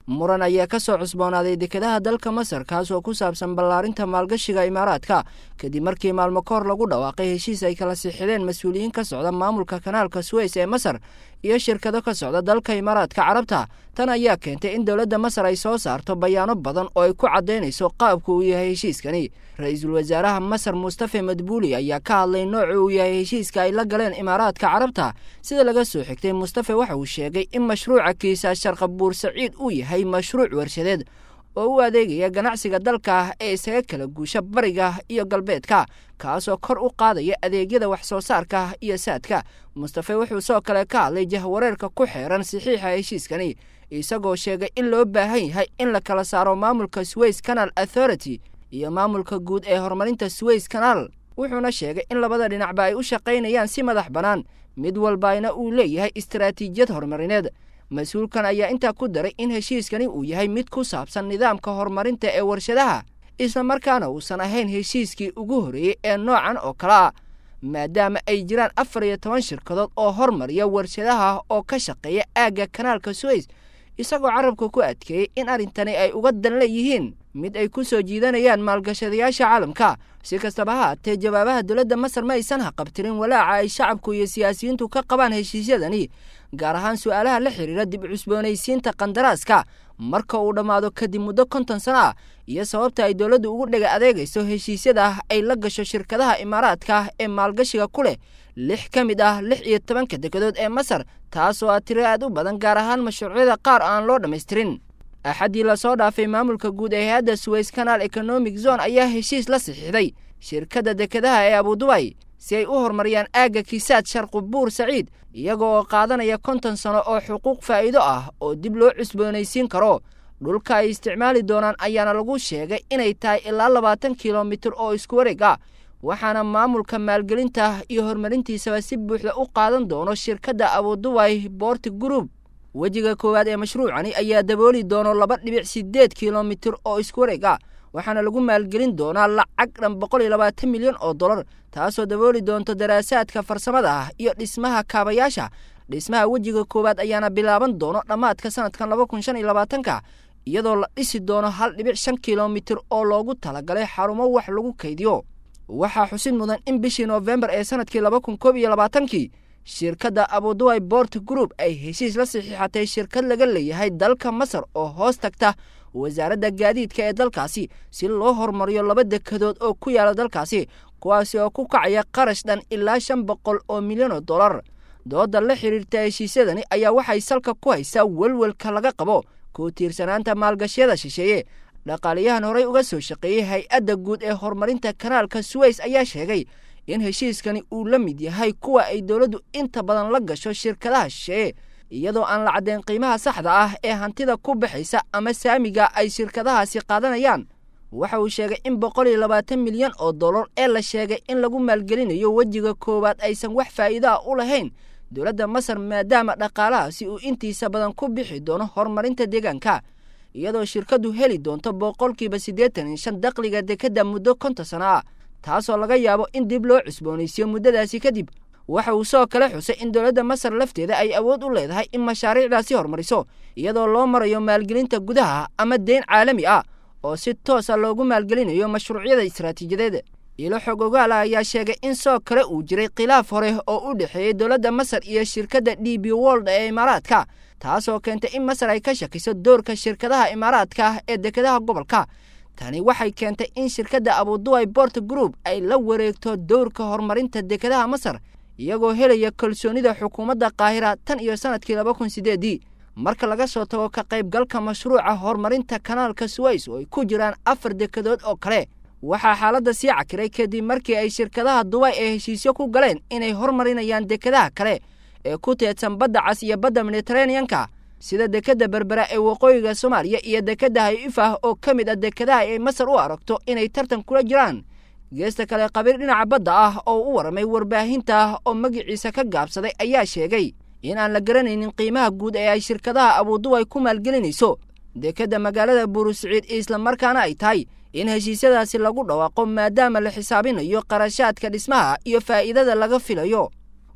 muran ayaa ka soo cusboonaaday dekedaha dalka masar kaas oo ku saabsan ballaarinta maalgashiga imaaraadka kadib markii maalmo ka hor lagu dhawaaqay heshiis ay kala sixideen mas-uuliyiin ka socda maamulka kanaalka suweys ee masar iyo shirkado ka socda dalka imaaraadka carabta tan ayaa keentay in dowladda masar ay soo saarto bayaano badan oo ay ku caddaynayso qaabku uu yahay heshiiskani ra-iisul wasaaraha masar mustafe madbuuli ayaa ka hadlay nooca uu yahay heshiiska ay la galeen imaaraadka carabta sida laga soo xigtay mustafe waxa uu sheegay in mashruuca kiisa sharqabuur saciid uu yahay mashruuc warshadeed oo u adeegaya ganacsiga dalka ah ee isaga kala guusha bariga iyo galbeedka kaasoo kor u qaadaya adeegyada wax soo saarka iyo saadka mustafe wuxuu soo kale ka hadlay jahwareerka ku xeeran saxiixa heshiiskani isagoo sheegay in loo baahan yahay in la kala saaro maamulka sways canal authority iyo maamulka guud ee horumarinta sways canal wuxuuna sheegay in labada dhinacba ay u shaqaynayaan si madax bannaan mid walbayna uu leeyahay istaraatiijiyad horumarineed mas-uulkan ayaa intaa ku daray in heshiiskani uu yahay mid ku saabsan nidaamka horumarinta ee warshadaha islamarkaana uusan ahayn heshiiskii ugu horreeyey ee noocan oo kale ah maadaama ay jiraan afar iyo toban shirkadood oo hormariya warshadaha oo ka shaqeeya aagga kanaalka suweys isagoo carabka ku adkeeyey in arrintani ay uga dan leeyihiin mid ay ku soo jiidanayaan maalgashadayaasha caalamka si kastaba ha haatee jawaabaha dowladda masar ma aysan haqabtirin walaaca ay shacabku iyo siyaasiyiintu ka qabaan heshiisyadani gaar ahaan su-aalaha la xidhiira dib cusboonaysiinta kandaraaska marka uu dhammaado kadib muddo konton sano ah iyo sababta ay dowladdu ugu dhega adeegayso heshiisyada ay la gasho shirkadaha imaaraadka ee maalgashiga ku leh lix ka mid ah lix iyo tobanka dekedood ee masar taas oo ah tiro aad u badan gaar ahaan mashruucyada qaar aan loo dhammaystirin axaddii lasoo dhaafay maamulka guud ee hay-adda suweys canal economic zone ayaa heshiis la saxiixday shirkadda dekedaha ee abudubay si ay u horumariyaan aagga kiisaad sharqubuur saciid iyaga oo qaadanaya konton sano oo xuquuq faa'iido ah oo dib loo cusboonaysiin karo dhulka ay isticmaali doonaan ayaana lagu sheegay inay tahay ilaa labaatan kilomitir oo isku wareeg ah waxaana maamulka maalgelinta iyo horumarintiisaba si buuxda u qaadan doono shirkadda abudubay boorti group wejiga koowaad ee mashruucani ayaa dabooli doono laba dhibic siddeed kilomitir oo isku wareeg ah waxaana lagu maalgelin doonaa lacag dhan boqol iyo labaatan milyan oo dollar taasoo dabooli doonto daraasaadka farsamada ah iyo dhismaha kaabayaasha dhismaha wejiga koowaad ayaana bilaaban doono dhammaadka sanadkan laba kun shan iyo labaatanka iyadoo la dhisi doono hal dhibic shan kilomitir oo loogu talagalay xarumo wax lagu kaydiyo waxaa xusid mudan in bishii noofembar ee sanadkii laba kun koob iyo labaatankii shirkadda abuduway bort group ay heshiis la saxiixatay shirkad laga leeyahay dalka masar oo hoos tagta wasaaradda gaadiidka ee dalkaasi si loo horumariyo laba dekedood oo ku yaala dalkaasi kuwaasi oo ku kacaya qarash dhan ilaa shan boqol oo milyan oo dollar dooda la xidhiirta heshiisyadani ayaa waxay salka ku haysaa welwelka laga qabo ku tiirsanaanta maalgashyada shisheeye dhaqaaliyahan horey uga soo shaqeeyey hay-adda guud ee horumarinta kanaalka suweys ayaa sheegay in heshiiskani uu la mid yahay kuwa ay dowladdu inta badan la gasho shirkadaha shisheeye iyadoo aan la caddayn qiimaha saxda ah ee hantida ku baxaysa ama saamiga ay shirkadahaasi qaadanayaan waxa uu sheegay in boqol iyo labaatan milyan oo dollar ee la sheegay in lagu maalgelinayo wejiga koowaad aysan wax faa'iido ah u lahayn dowladda masar maadaama dhaqaalahaasi uu intiisa badan ku bixi doono horumarinta deegaanka iyadoo shirkaddu heli doonto boqolkiiba siddeetan iyo shan dakhliga dekedda muddo konton sano ah taasoo laga yaabo in dib loo cusboonaysiyo muddadaasi kadib waxa uu soo kale xusay in dowladda masar lafteeda ay awood u leedahay in mashaariicdaasi horumariso iyadoo loo marayo maalgelinta gudaha ama deyn caalami ah oo si toosa loogu maalgelinayo mashruucyada istaraatiijiyadeed ilo xog ogaala ayaa sheegay in soo kale uu jiray khilaaf hore oo u dhexeeyey dowladda masar iyo shirkadda d b wold ee imaaraadka taasoo keentay in masar ay ka shakiso doorka shirkadaha imaaraadka ee dekedaha gobolka tani waxay keentay in shirkadda abuduway bort group ay la wareegto dowrka horumarinta dekedaha masar iyagoo helaya kalsoonida xukuumadda qaahira tan iyo sanadkii laba kun sideedii marka laga soo tago ka qaybgalka mashruuca horumarinta kanaalka suweys oo ay ku jiraan afar dekedood oo kale waxaa xaaladda sii cakiray kadib markii ay shirkadaha dubay ee heshiisyo ku galeen inay hormarinayaan dekedaha kale ee ku teedsan badda cas iyo badda mediteraneanka sida dekedda berbera ee waqooyiga soomaaliya iyo dekedda hay-ifah oo ka mid ah dekedaha ay masar u aragto inay tartan kula jiraan geesta kale qabiir dhinaca badda ah oo u warramay warbaahinta oo magiciisa ka gaabsaday ayaa sheegay in aan la garanaynin qiimaha guud ee ay shirkadaha abuduway ku maalgelinayso dekedda magaalada buurusiciid islamarkaana ay tahay in heshiisyadaasi lagu dhawaaqo maadaama la xisaabinayo qarashaadka dhismaha iyo faa'iidada laga filayo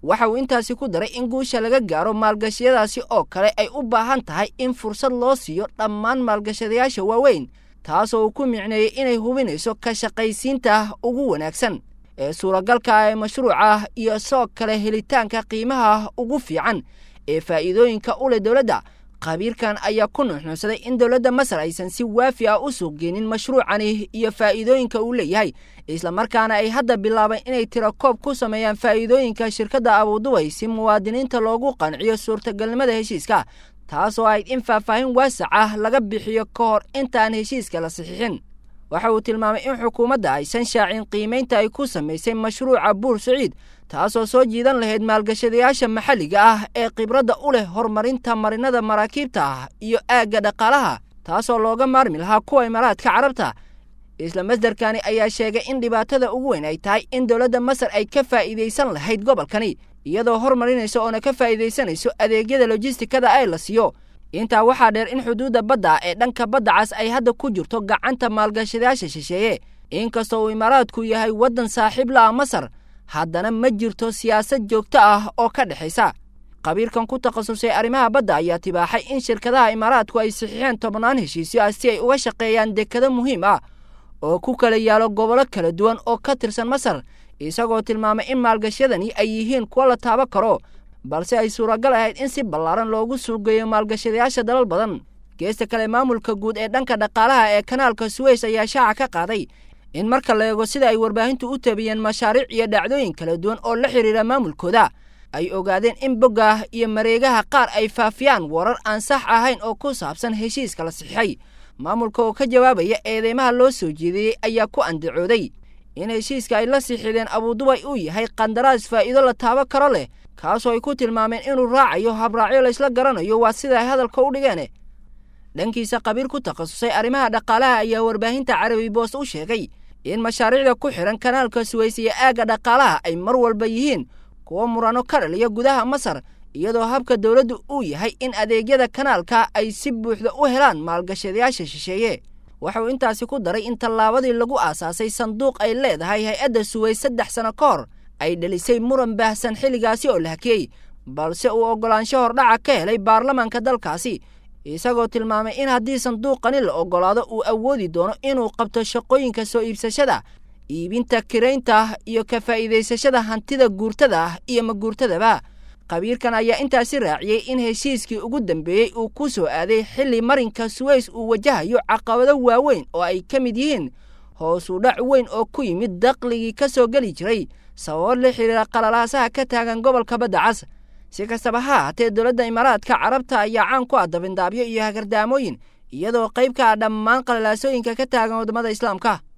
waxa uu intaasi ku daray in guusha laga gaaro maalgashiyadaasi oo kale ay u baahan tahay in fursad loo siiyo dhammaan maalgashadayaasha waaweyn taasoo uu ku micneeyey inay hubinayso ka shaqaysiinta ugu wanaagsan ee suuragalka ee mashruuca iyo soo kale helitaanka qiimaha ugu fiican ee faa'iidooyinka u leh dowladda khabiirkan ayaa ku nuuxnuuxsaday in dowladda masar aysan si waafi ah u suuq geenin mashruucani iyo faa'iidooyinka uu leeyahay islamarkaana ay hadda bilaabeen inay tirakoob ku sameeyaan faa'iidooyinka shirkadda abuduway si muwaadiniinta loogu qanciyo suurtagalnimada heshiiska taasoo ahayd in faahfaahin waasac ah laga bixiyo ka hor intaan heshiiska la saxiixin waxa uu tilmaamay in xukuumadda aysan shaacin qiimaynta ay ku samaysay mashruuca buur saciid taasoo soo jiidan lahayd maalgashadayaasha maxalliga ah ee khibradda u leh horumarinta marinada maraakiibta ah iyo aagga dhaqaalaha taasoo looga maarmi lahaa kuwa imaaraadka carabta isla masdarkani ayaa sheegay in dhibaatada ugu weyn ay tahay in dowladda masar ay ka faa'iidaysan lahayd gobolkani iyadoo hormarinaysa oona ka faa'iidaysanayso adeegyada lojistikada ee la siiyo intaa waxaa dheer in xuduudda badda ee dhanka badda cas ay hadda ku jirto gacanta maalgashadayaasha shisheeye inkastoo uu imaaraadku yahay waddan saaxiib la'a masar haddana ma jirto siyaasad joogto ah oo ka dhexaysa khabiirkan ku takhasusay arrimaha badda ayaa tibaaxay in shirkadaha imaaraadku ay saxiixeen tobnaan heshiisyo ah si ay uga shaqeeyaan dekado muhiim ah oo ku kala yaalo gobollo kala duwan oo ka tirsan masar isagoo tilmaamay in maalgashadani ay yihiin kuwo la taaban karo balse ay suuragal ahayd in si ballaaran loogu suugeeyo maalgashadayaasha dalal badan geesta kale maamulka guud ee dhanka dhaqaalaha ee kanaalka suweys ayaa shaaca ka qaaday in marka la eego sida ay warbaahintu u tabiyeen mashaariic iyo dhacdooyin kala duwan oo la xidhiira maamulkooda ay ogaadeen in bogga iyo mareegaha qaar ay faafiyaan warar aan sax ahayn oo ku saabsan heshiiska la saxiixay maamulka oo ka jawaabaya eedeymaha loo soo jeediyey ayaa ku andacooday in heshiiska ay la siixideen abuudubay uu yahay qandaraas faa'iido la taaban karo leh kaasoo ay ku tilmaameen inuu raacayo habraacyo laysla garanayo waa sida ay hadalka u dhigeen dhankiisa khabiir ku takhasusay arrimaha dhaqaalaha ayaa warbaahinta carabi boos u sheegay in mashaariicda ku xidhan kanaalka suweys iyo aagga dhaqaalaha ay mar walba yihiin kuwo murano ka dhaliya gudaha masar iyadoo habka dowladdu uu yahay in adeegyada kanaalka ay si buuxda u helaan maalgashadayaasha shisheeye waxauu intaasi ku daray in tallaabadii lagu aasaasay sanduuq ay leedahay hay-adda suweys saddex sano ka hor ay dhalisay muran baahsan xilligaasi oo la hakiyey balse uu oggolaansho hordhaca ka helay baarlamaanka dalkaasi isagoo tilmaamay in haddii sanduuqani la oggolaado uu awoodi doono inuu qabto shaqooyinka soo iibsashada iibinta kiraynta iyo ka faa'iidaysashada hantida guurtada ah iyo maguurtadaba khabiirkan ayaa intaasi raaciyey in heshiiskii ugu dambeeyey uu ku soo aaday xilli marinka suweys uu wajahayo caqabado waaweyn oo ay ka mid yihiin hoos u dhac weyn oo ku yimid daqligii ka soo geli jiray sababo la xidhiira qalalaasaha ka taagan gobolka badda cas si kastaba ha ahaatee dowladda imaaraadka carabta ayaa caan ku ah dabindaabyo iyo hagardaamooyin iyadoo qayb ka ah dhammaan qalalaasooyinka ka taagan waddamada islaamka